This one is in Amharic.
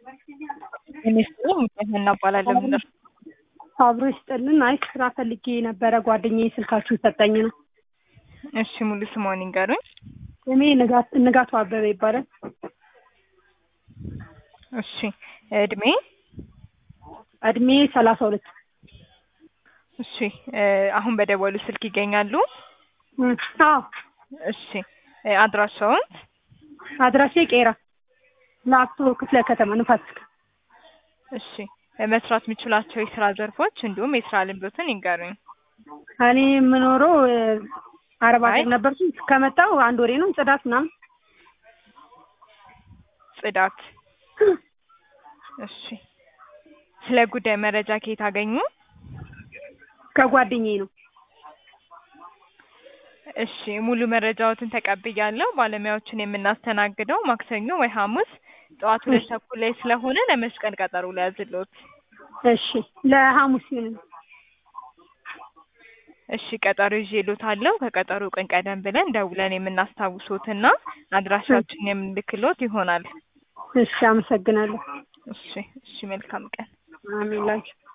ሚኒስትሩ ሙሉነህ እባላለሁ። ምንድን ነው? አብሮ ይስጥልን። አይ ስራ ፈልጌ የነበረ ጓደኛዬ ስልካችሁን ሰጠኝ ነው። እሺ ሙሉ ስምዎን ይንገሩኝ? ስሜ ንጋት ንጋቱ አበበ ይባላል። እሺ እድሜ? እድሜ ሰላሳ ሁለት እሺ አሁን በደወሉ ስልክ ይገኛሉ? አዎ እሺ አድራሻውን? አድራሼ ቄራ ላፍቶ ክፍለ ከተማ ንፋስ ስልክ እሺ መስራት የሚችሏቸው የስራ ዘርፎች እንዲሁም የስራ ልምዶትን ይንገሩኝ? እኔ የምኖረው አረብ አይ ሀገር ነበርኩ። ከመጣሁ አንድ ወሬ ነው። ጽዳት ምናምን ጽዳት። እሺ ስለ ጉዳይ መረጃ ከየት አገኙ? ከጓደኛዬ ነው። እሺ ሙሉ መረጃዎትን ተቀብያለሁ። ባለሙያዎችን የምናስተናግደው ማክሰኞ ወይ ሐሙስ ጠዋት ሁለት ተኩል ላይ ስለሆነ ለመስቀል ቀጠሮ ሊያዝልዎት። እሺ ለሐሙስ ይሁን። እሺ ቀጠሮ ይዤልዎታለሁ። ከቀጠሮ ቀን ቀደም ብለን ደውለን የምናስታውሶትና አድራሻችን የምንልክልዎት ይሆናል። እሺ አመሰግናለሁ። እሺ እሺ መልካም ቀን። አሜን ላንቺ